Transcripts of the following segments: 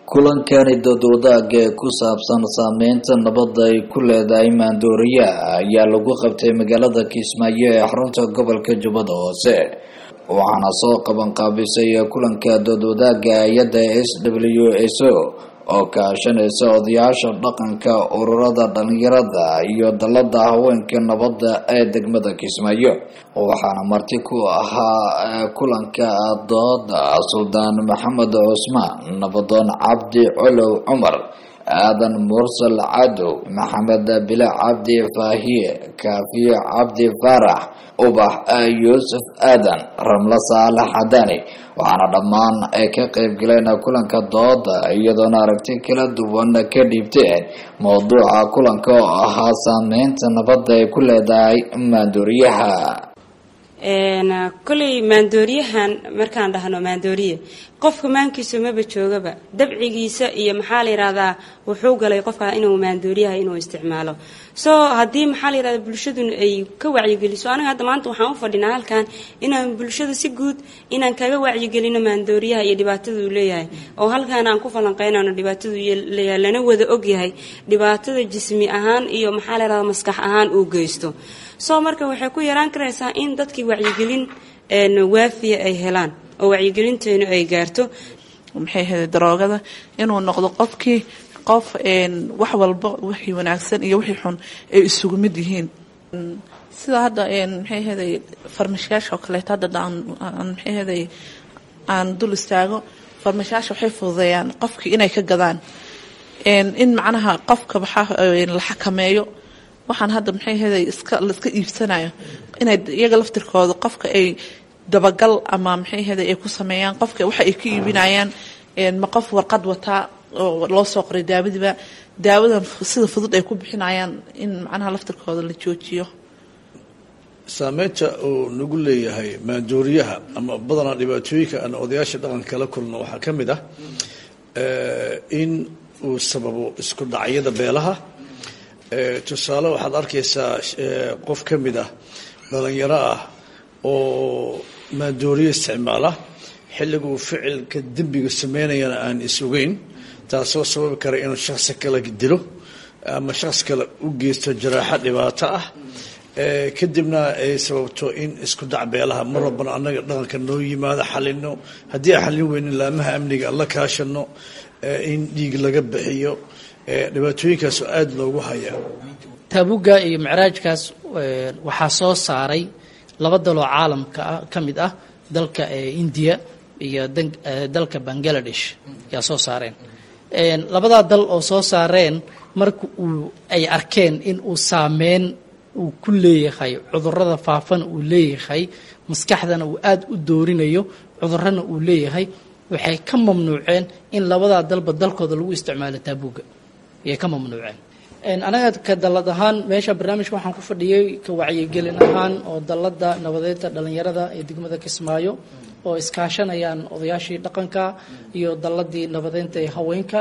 kulankani dadwadaagga ee ku saabsan saameynta nabadda ay ku leedahay maandooriyaha ayaa lagu qabtay magaalada kismaayo ee xarunta gobolka jubbada hoose waxaana soo qaban qaabisay kulanka dadwadaagga hay-adda s w s o oo kaashanaysa odayaasha dhaqanka ururada dhalinyarada iyo dalada haweenka nabadda ee degmada kismaayo waxaana marti ku ahaa kulanka dooda suldaan maxamed cusmaan nabadoon cabdi colow cumar aadan mursal cadow maxamed bila cabdi faahiye kaafiye cabdi faarax ubax yuusuf aadan ramlo saalax xadani waxaana dhammaan ay ka qayb galeen kulanka dooda iyadoona aragti kala duwan ka dhiibteen mowduuca kulanka oo ahaa saameynta nabadda ay ku leedahay maandooriyaha koley maandooriyahan markaan dhahno maandooriye qofka maankiisu maba joogaba dabcigiisa iyo maxaa la yihahdaa wuxuu galay qofka inuu maandooriyaha inuu isticmaalo so haddii maxaa la yihahda bulshadun ay ka wacyigeliso aniga hadda maanta waxaan u fadhinaa halkan inaan bulshada si guud inaan kaga wacyigelino maandooriyaha iyo dhibaatada uu leeyahay oo halkaan aan ku falanqeynano dhibaatadu leeyahay lana wada ogyahay dhibaatada jismi ahaan iyo maxaa la yihahda maskax ahaan uu geysto soo marka waxay ku yaraan karaysaa in dadkii wacyigelin waafiya ay helaan oo wacyigelinteenu ay gaarto maxay ahayd daroogada inuu noqdo qofkii qof wax walba wixii wanaagsan iyo wixii xun ay isugu mid yihiin sida hadda maxay ahaday farmashayaasha oo kaleeto hadda aan maxay ahaday aan dul istaago farmashayaasha waxay fududeeyaan qofkii inay ka gadaan in macnaha qofka waxaa la xakameeyo waxaan hadda maxay ahaday iska la iska iibsanayo inay iyaga laftirkooda qofka ay dabagal ama maxay ahaday ay ku sameeyaan qofka waxa ay ka iibinayaan ma qof warqad wataa oo loo soo qoray daawadiiba daawadan sida fudud ay ku bixinayaan in macnaha laftirkooda la joojiyo saameynta uu nagu leeyahay maandooriyaha ama badanaa dhibaatooyinka aan odayaasha dhaqanka kala kulno waxaa ka mid ah in uu sababo isku dhacyada beelaha tusaale waxaad arkaysaa qof ka mid ah dhalinyaro ah oo maandooriye isticmaala xilliga uu ficilka dembiga sameynayana aan is ogeyn taasoo sababi kara inuu shaksi kale dilo ama shakhs kale u geysto jaraaxo dhibaato ah kadibna ay sababto in isku dhac beelaha mar walbana annaga dhaqanka noo yimaado xalino haddii aan xallin weynin laamaha amniga la kaashano in dhiig laga bixiyo dhibaatooyinkaas oo aada loogu hayaa taabuga iyo micraajkaas waxaa soo saaray laba daloo caalamka ka mid ah dalka indiya iyo dalka bangaladesh ayaa soo saareen labadaa dal oo soo saareen marka uu ay arkeen in uu saameyn uu ku leeyahay cudurada faafana uu leeyahay maskaxdana uu aada u doorinayo cudurana uu leeyahay waxay ka mamnuuceen in labadaa dalba dalkooda lagu isticmaalo taabuga ayay ka mamnuuceen anaga ka dalad ahaan meesha barnaamijka waxaan ku fadhiyey ka wacyigelin ahaan oo dalada nabadeynta dhalinyarada ee degmada kismaayo oo iskaashanayaan odayaashii dhaqanka iyo daladii nabadeynta ee haweenka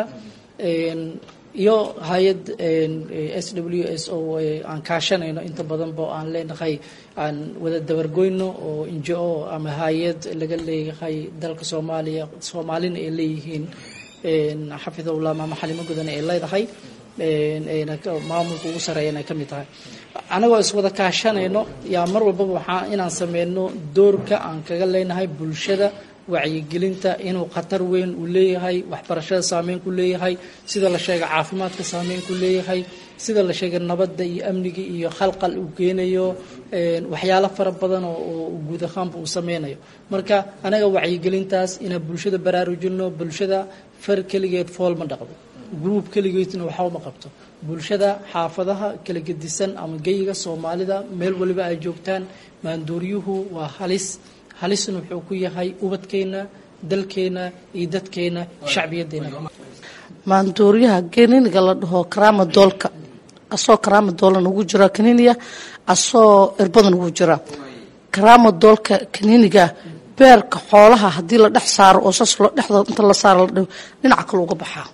iyo hay-ad s w s o aan kaashanayno inta badanba aan leenahay aan wada dabargoyno oo injo ama hay-ad laga leeyahay dalka soomaaliya soomaalina ay leeyihiin xafidullah maama xalimo gudan ay leedahay maamulka ugu sareeyan ay ka mid tahay anagoo iswada kaashanayno yaa mar walbaba waxaa inaan sameyno doorka aan kaga leenahay bulshada wacyigelinta inuu khatar weyn uu leeyahay waxbarashada saameyn ku leeyahay sida la sheegay caafimaadka saameyn ku leeyahay sida la sheegay nabadda iyo amniga iyo khalqal uu keenayo waxyaalo fara badan oo guud ahaanba uu sameynayo marka anaga wacyigelintaas inaan bulshada baraarujino bulshada far keligeed fool ma dhaqdo gruub keligeedna waxba ma qabto bulshada xaafadaha kala gedisan ama geyiga soomaalida meel waliba ay joogtaan maanduuryuhu waa halis halisna wuxuu ku yahay ubadkeena dalkeena iyo dadkeena shacbiyadeena maandooriyaha kaniiniga la dhaho karaama doolka asoo karaama doola nagu jira kaniiniya asoo irbada nagu jira karaama doolka kaniiniga beerka xoolaha haddii la dhex saaro oo saas dhexda inta la saaro la dhaho dhinaca kale uga baxaa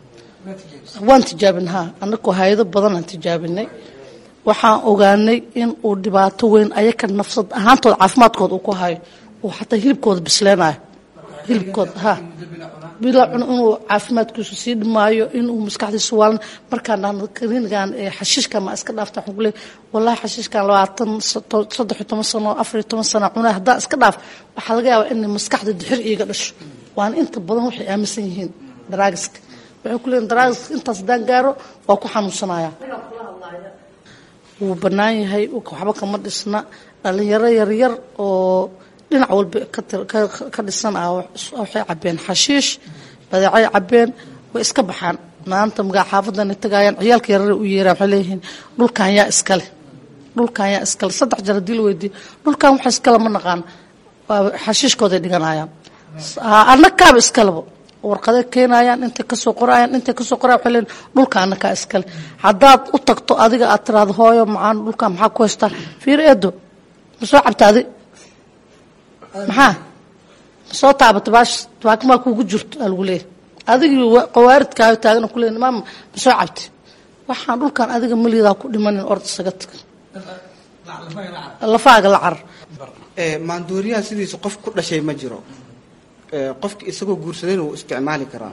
waan tijaabin ha anakoo hay-ado badan aan tijaabinay waxaan ogaanay in uu dhibaato weyn ayaka nafsad ahaantooda caafimaadkooda uu ku hayo uu xataa hilibkooda bisleenayo hilibkooda ha bila cuno inuu caafimaadkiisu sii dhimaayo inuu maskaxdiisu waalan markaan dhahno kaniinigan xashiishka ma iska dhaafta waxaan ku leeyahay wallahi xashiishkan labaatan saddex iyo toban sano afar iyo toban sano cunaa haddaan iska dhaaf waxaa laga yaabaa inay maskaxda dixir iiga dhasho waana inta badan waxay aaminsan yihiin daraagiska waxay ku leeyihin daraagiska intaas haddaan gaaro waa ku xanuunsanaya wuu bannaan yahay waxba kama dhisna dhalinyaro yaryar oo dhinac walba ka dhisan ah waxay cabeen xashiish badeecay cabeen way iska baxaan maanta magaa xaafadana tagaayaan ciyaalka yarare u yeeraan waxay leeyihiin dhulkan yaa iskale dhulkan yaa iskale saddex jar haddii la weydiiyo dhulkan waxa iskale ma naqaan xashiishkooday dhiganayaan annakaaba iskaleba warqaday keenayaan intay kasoo qorayaan intay kasoo qorayaan waxay leeyihin dhulka annakaa iskale haddaad u tagto adiga aad tiraado hooyo macaan dhulkan maxaa ku haystaa fiir eedo ma soo cabta adi maxaa ma soo taabata baash baakimaa kuugu jirto aa lagu leeyahy adigii qawaaridkaayo taagana ku leeyahy maama ma soo cabti waxaan dhulkan adiga malidaa ku dhimanin ord isaga tag lafaaga la carar maandooriyaha sidiisa qof ku dhashay ma jiro qofki isagoo guursadayna wuu isticmaali karaa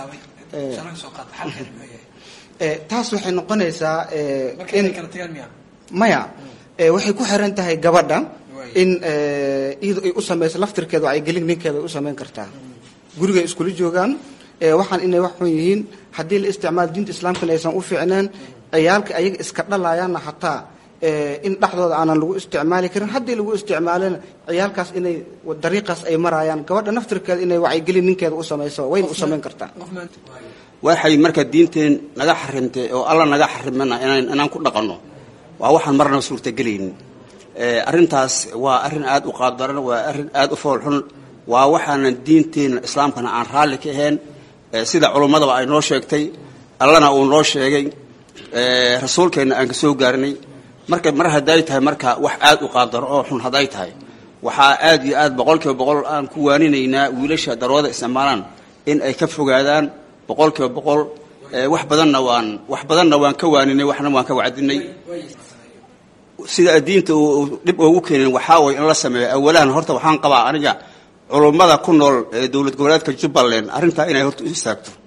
taas waxay noqonaysaa in maya waxay ku xiran tahay gabadha in iyadu ay u samayso laftirkeeda wacyigelin ninkeeda ay u samayn kartaa gurigay iskula joogaan waxaan inay wax xun yihiin haddii la isticmaalo diinta islaamkana aysan u fiicneen ciyaalka ayaga iska dhalayaanna hataa in dhexdooda aanan lagu isticmaali karin haddii lagu isticmaalana ciyaalkaas inay dariiqaas ay marayaan gabadha naftirkeeda inay wacyigelin ninkeeda u samayso wayna u samayn kartaa waxay marka diinteen naga xarimtay oo alla naga xarimana inaan ku dhaqanno waa waxaan marna suurtagelaynin arrintaas waa arrin aada u qaabdaran waa arrin aada u foolxun waa waxaanan diinteena islaamkana aan raalli ka ahayn sida culummadaba ay noo sheegtay allana uu noo sheegay rasuulkeenna aan ka soo gaarnay marka mar hadday tahay marka wax aada u qaabdaro oo xun hadday tahay waxaa aada iyo aad boqol kiiba boqol aan ku waaninaynaa wiilasha darooda isticmaalaan in ay ka fogaadaan boqol kiiba boqol wax badanna waan wax badanna waan ka waaninay waxna waan ka wacdinay sida diinta uu dhib ugu keenin waxaa way in la sameeyo awalahan horta waxaan qabaa aniga culummada ku nool ee dowlad goboleedka jubbaland arrintaa inay horta u istaagto